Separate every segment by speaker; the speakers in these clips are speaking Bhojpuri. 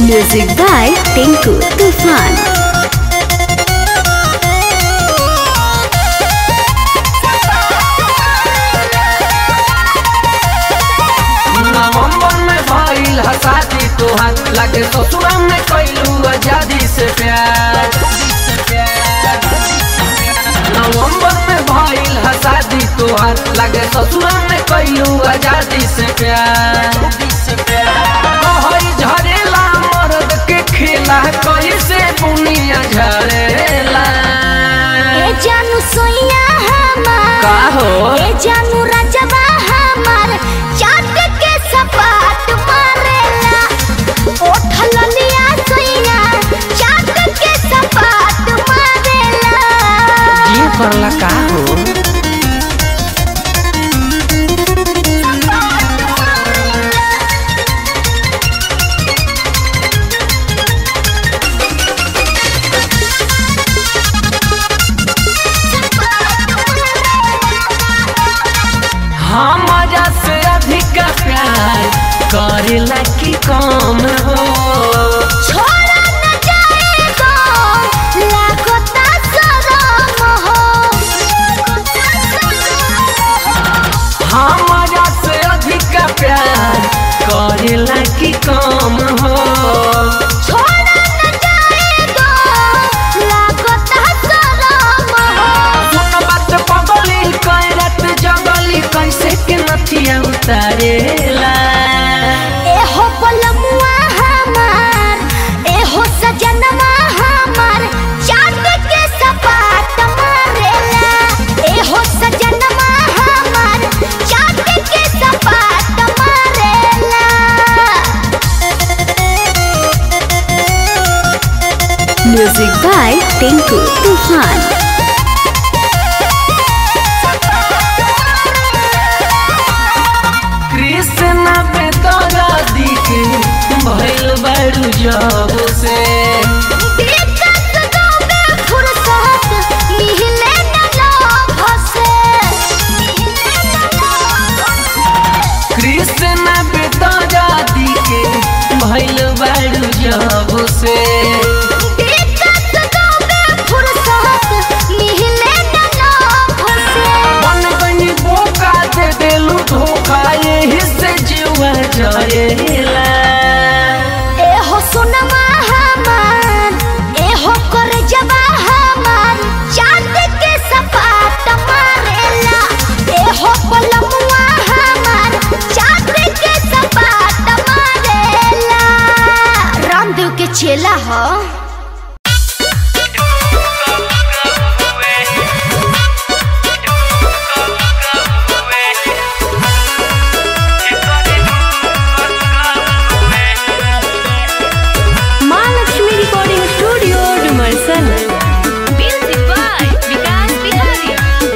Speaker 1: Music by Tinku Tufan.
Speaker 2: नवंबर में भइल ह शादी तोहार लागे ससुरा में कैलू आजादी से प्यार नवंबर में भइल ह शादी तोहार लागे ससुरा में कैलू आजादी से प्यार कहई झरेला मर्द के खेला कैसे बुनिया झरेला
Speaker 3: ए जानू सोइया हमार
Speaker 2: का हो
Speaker 3: ए जानू रजवा हमार चाट के सपाट मारेला ओठल लिया सोइया चाट के सपाट मारेला
Speaker 2: ये करला का हो हमारा से अधिक प्यार करेला की कम हो
Speaker 3: छोड़ा न जाएगा लागता शरम हो
Speaker 2: हमारा से अधिक प्यार करेला की कम हो
Speaker 3: छोड़ा न जाएगा लागता शरम हो
Speaker 2: सुन बात पगली कैरत जगली कैसे के नथिया उतारेला
Speaker 3: एहो पलमुआ हमार एहो सजनवा हमार चांद के सपाट मारेला एहो सजनवा हमार चांद के सपाट मारेला
Speaker 1: Music by Tinku Tufan.
Speaker 2: Krishna पे तोरा दिखे भइल बड़ू जब से
Speaker 3: दिक्कत दोगे फुर्सत मिले न लोभ से
Speaker 2: कृष्ण पे तोरा दिखे भइल बड़ू जब से
Speaker 3: दिक्कत दोगे फुर्सत मिले न लोभ से
Speaker 2: मन गई बोका दे देलू धोखा यही से जीवा जरेला
Speaker 3: एहो सुनमा हमार एहो कर जबा हमार चांद के सपाट मारेला एहो पलमुआ हमार चांद के सपाट मारेला रामदेव के चेला हो
Speaker 1: Mahalakshmi Recording Studio, Dumarsan. Music by Vikas Bihari.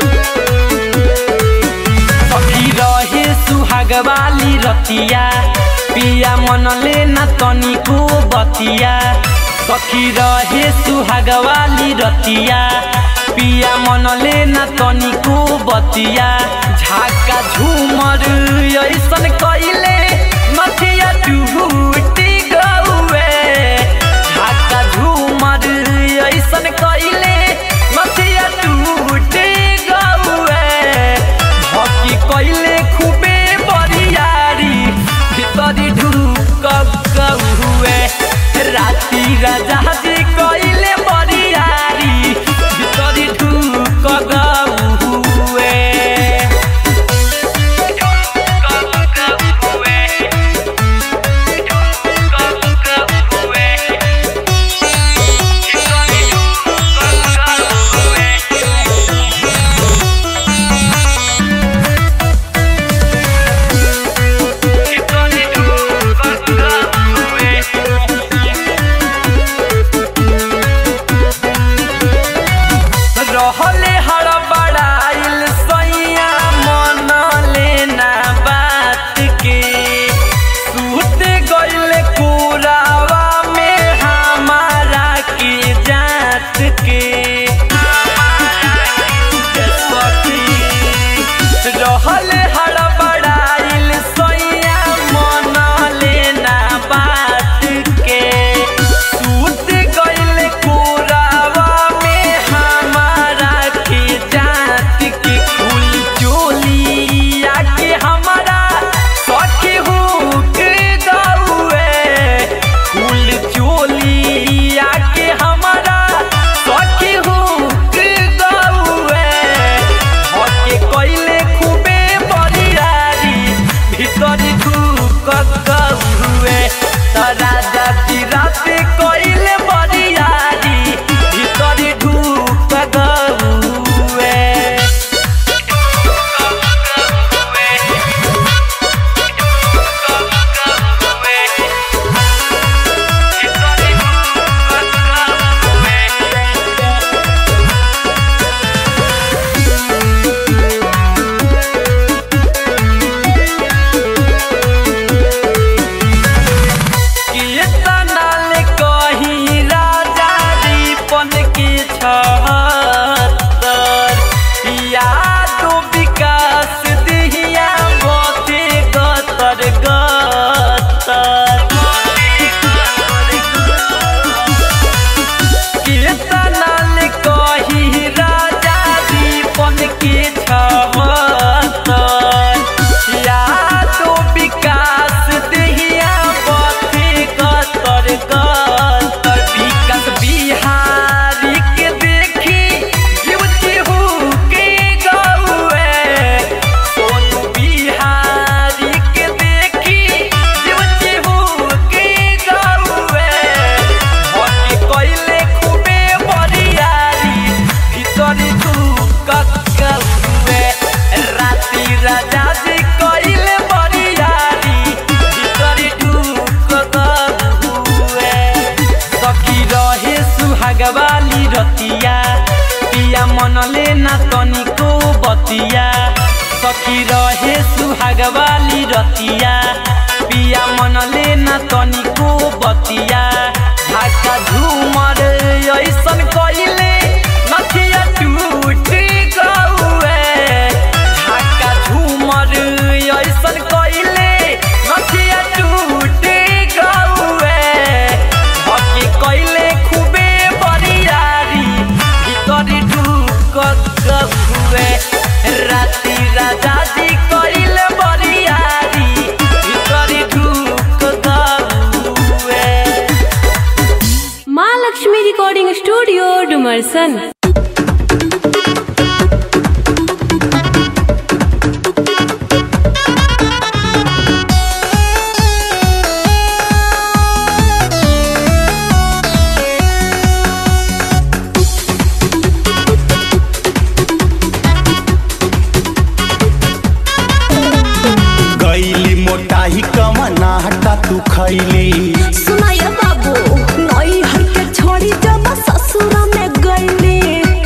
Speaker 2: सखी रहे सुहाग वाली रतिया पिया मनले न तनिको बतिया सखी रहे सुहाग वाली रतिया पिया मनले न तनिको बतिया झाका झूमर ऐसन कइले मथिया टूटी गौए झाका झूमर ऐसन कइले मथिया टूटी गौए हकी कइले खूबे बरियारी भितरी ढुक हुए राती राजा जी कइले बरियारी भितरी ढुक हुए सखी रहे सुहाग वाली रतिया पिया मनले न तनिको बतिया ढाका झूमर ऐसन कइले नथिया टूट गौए ढाका झूमर ऐसन कइले नथिया टूट गौए हकी कइले खूबे बरियारी भीतर ढुक गहुए राति राजा जी कइले बरियारी भीतर ढुक गहुए
Speaker 1: माँ लक्ष्मी रिकॉर्डिंग स्टूडियो डुमरसन
Speaker 4: गईली मोटाही कमना हटा तू खैली
Speaker 3: सुनाय बाबू नई हर के छोड़ी जब ससुर में गईली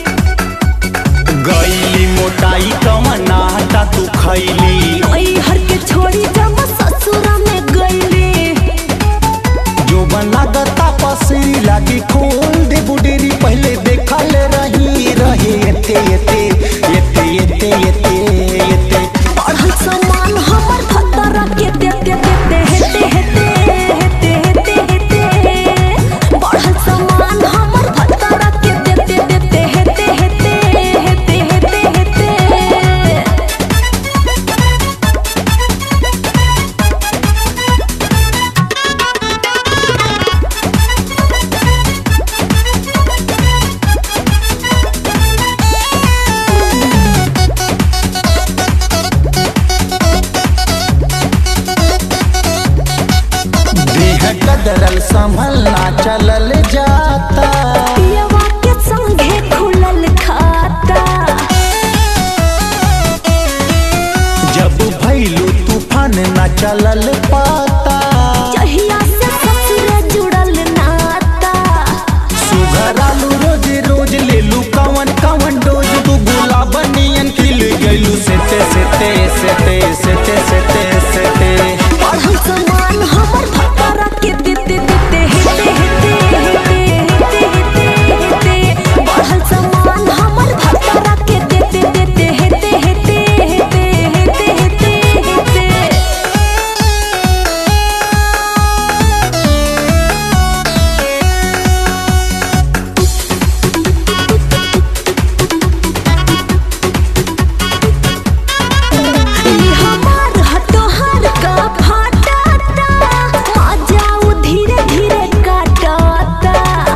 Speaker 4: गईली मोटाई कमना हटा तू खैली
Speaker 3: नई हर के छोड़ी जब ससुर में गईली
Speaker 4: जो बना गता पसरी लागी खोल दे बुडेरी पहले देखल रही रहे एते एते एते एते एते एते
Speaker 3: पढ़ल समान हमर खतरा के देते देते हेते हेते हेते हेते हेते पढ़ल समान हमर खतरा के देते देते हेते हेते हेते हेते हेते
Speaker 4: देह कदरल संभलना चलल जाता
Speaker 3: पियवा के संगे खुलल खाता
Speaker 4: जब भैलू तूफान न चलल पाता
Speaker 3: जहिया से ससुर जुड़ल नाता
Speaker 4: सुघरालू रोज रोज लेलू कवन कवन डोज तू गुलाब नियन खिल गइलू सेते सेते सेते सेते सेते सेते
Speaker 3: पढ़ल समान हमर खतरा के देते देते हेते हेते हेते हेते हेते हेते पढ़ल समान हमर खतरा के देते देते हेते हेते हेते हेते हेते हेते ई हमार हटोहर का फाटाता मजाऊ धीरे धीरे काटाता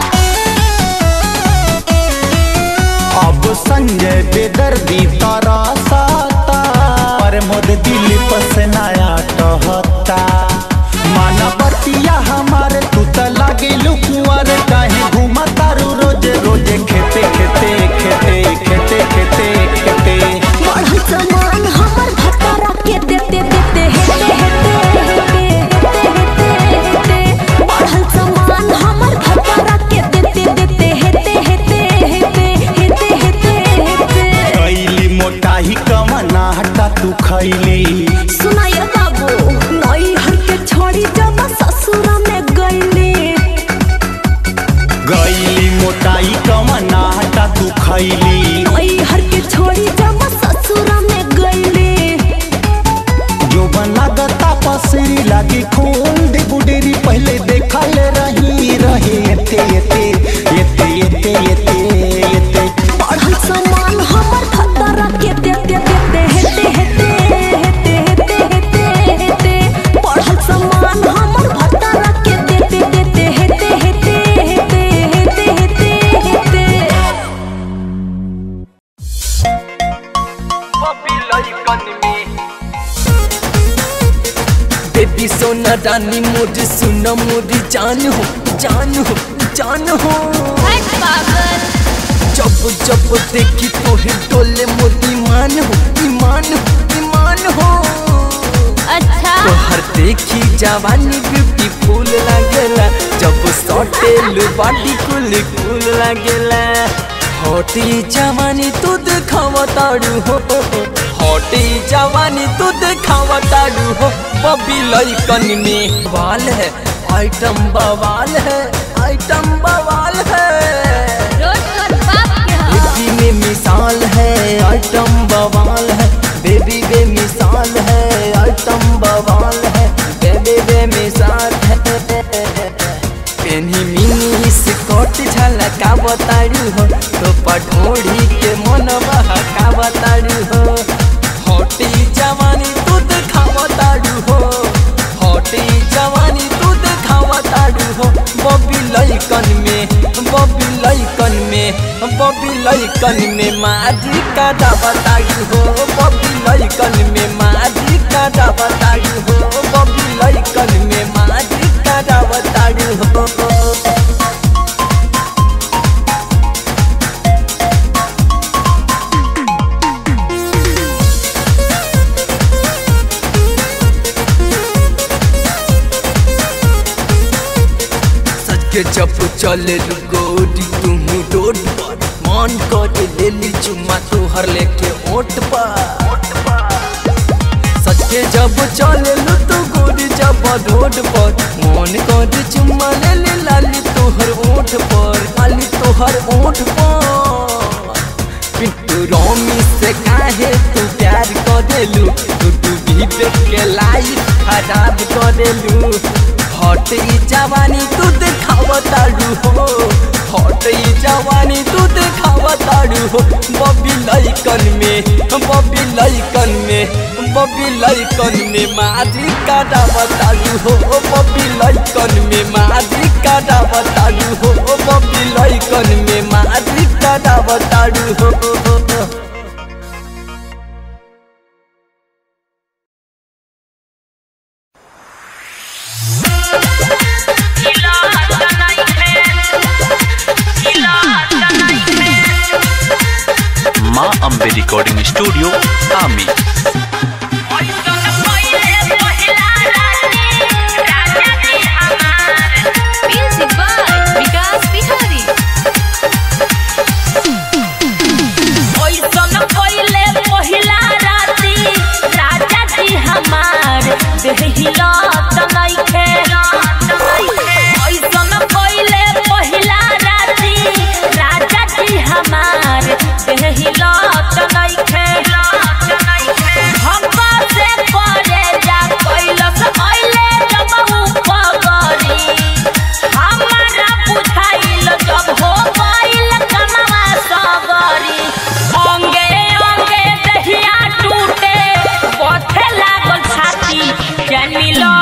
Speaker 4: अब संजय बेदर्दी तारा साता पर मोद दिल पसनाया कहता मानवतिया हमारे तू त लागे लुकुआर काहे घुमा तारू रोज रोज खेते खेते खेते खेते खेते खेते
Speaker 3: बढ़ल समान हमर खतरा के देते देते हेते हेते हेते हेते हेते हेते बढ़ल समान हमर खतरा के देते देते हेते हेते हेते हेते हेते हेते
Speaker 4: कैली मोटाही कमना हटा तू खैली
Speaker 3: सुनाय बाबू नई हर के छोड़ी जब ससुर में गईली
Speaker 4: गैली मोटाई कमना हटा तू खैली
Speaker 3: नई हर के छोड़ी जब ससुर में गईली
Speaker 4: जो बना गता पसरी लागी खोल दे बुडेरी पहले देखल रही रहे एते एते एते एते एते एते
Speaker 3: पढ़ल समान हमर खतरा के देते देते हेते हेते हेते हेते हेते हेते पढ़ल समान हमर खतरा के देते देते हेते हेते हेते हेते हेते हेते
Speaker 2: बेबी सोना रानी मोरी सुनो मोरी जान हो जान हो जान हो जब जब देखी तोहे डोले मोर ईमान हो ईमान हो ईमान हो
Speaker 1: अच्छा
Speaker 2: तोहर देखी जवानी ब्यूटीफुल लागेला जब सटेल बॉडी कुल कुल लागेला हटी जवानी तू दिखावा तारू हो हटे जवानी तू दिखावा तारू हो बबी लइकन में बवाल है आइटम बवाल है आइटम बवाल है
Speaker 1: रोज तोर बाप के ह
Speaker 2: बेबी में मिसाल है आइटम बवाल है बेबी बे मिसाल है आइटम बवाल है बेबी बे मिसाल है पेनी मिनी स्कर्ट झलका बताड़ू हो तो पठोड़ी के मन बहका बताड़ू हो हटी जवानी तू दिखावा ताड़ू हो हटी जवानी तू दिखावा ताड़ू हो बबी लइकन में बबी लइकन में बबी लइकन में माजी का दावा ताड़ू हो बबी लइकन में माजी का दावा ताड़ू हो बबी लइकन में माजी का दावा ताड़ू हो सच के जब चले गोरी तुम रोड पर मन कर ले ली चुम्मा तोहर लेके ओट पर सच के जब चले लू तो गोरी जब रोड पर मन कर चुम्मा ले ले लाली तोहर ओठ पर लाली तोहर ओठ पर पिंटू रोमी से काहे तू प्यार कर देलू तू तू भी देख के लाइफ खराब कर देलू हट ई जवानी तू दिखावा ताड़ू हो हट ई जवानी तू दिखावा ताड़ू हो बबी लइकन में बबी लइकन में बबी लइकन में माजी का डावा ताड़ू हो बबी लइकन में माजी का डावा ताड़ू हो बबी लइकन में माजी का डावा ताड़ू हो
Speaker 5: माँ अम्बे रिकॉर्डिंग स्टूडियो आमी
Speaker 1: म्यूजिक बाय विकास बिहारी
Speaker 6: ओइसन पहिले पहिला राती राजा जी हमार देहिलत नइखे ओइसन पहिले पहिला राती राजा जी हमार देहिलत नइखे हमका से करे जा कैलस कैले जब उपगरी हमारा बुझाइल जब हो गइल कमवा सगरी अंगे अंगे दहिया टूटे पथे लागल छाती जान मिलो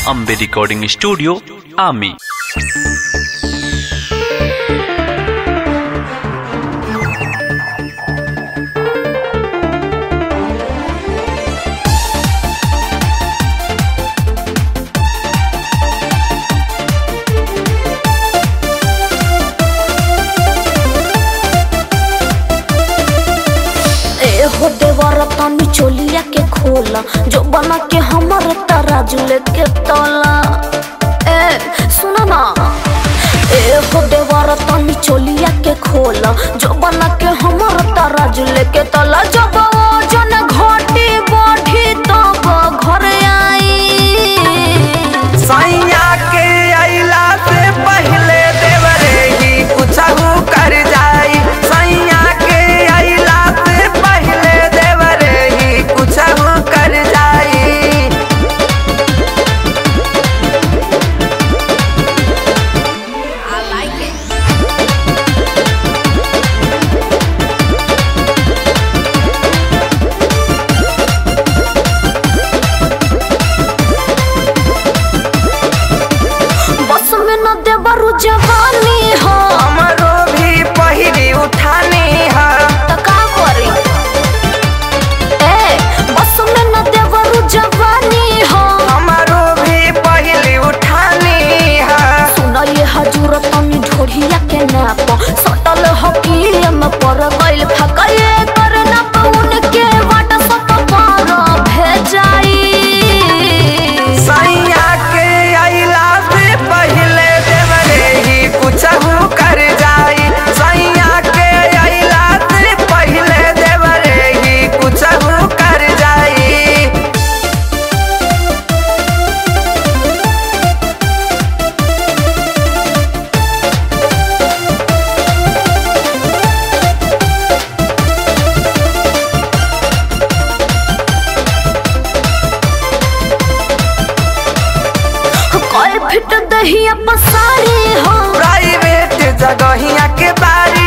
Speaker 5: अम्बे रिकॉर्डिंग स्टूडियो आमी
Speaker 3: ए हो देवर तनी चोलिया के खोला जो बना के हमर तराजू लेके तोला ए सुना ना ए हो देवर तनी चोलिया के खोला जो बना के हमर तराजू लेके तोला जब जन घटी बढ़ी तब घर आई
Speaker 2: सैया के अइला से पहले देवरे ही कुछहू कर जाई सैया के अइला से पहले देवरे ही कुछहू कर जाई
Speaker 3: बस में न देवरु जवानी हो
Speaker 2: हमरो भी पहिरी उठानी है
Speaker 3: त का करी ए बस में न देवरु जवानी हो
Speaker 2: हमरो भी पहिली उठानी है
Speaker 3: सुन ये हजूर तनी ढोढ़िया के नाप सटल हकील में पर गइल फकये कर ना पउन के वाट सत पर भेजाई
Speaker 2: सैया के अइला से पहले देवरे ही कुछहू कर जाई सैया के अइला से पहले देवरे ही कुछहू कर जाई
Speaker 3: कई फिट दहिया पसारी हो
Speaker 2: प्राइवेट जगहिया के बारी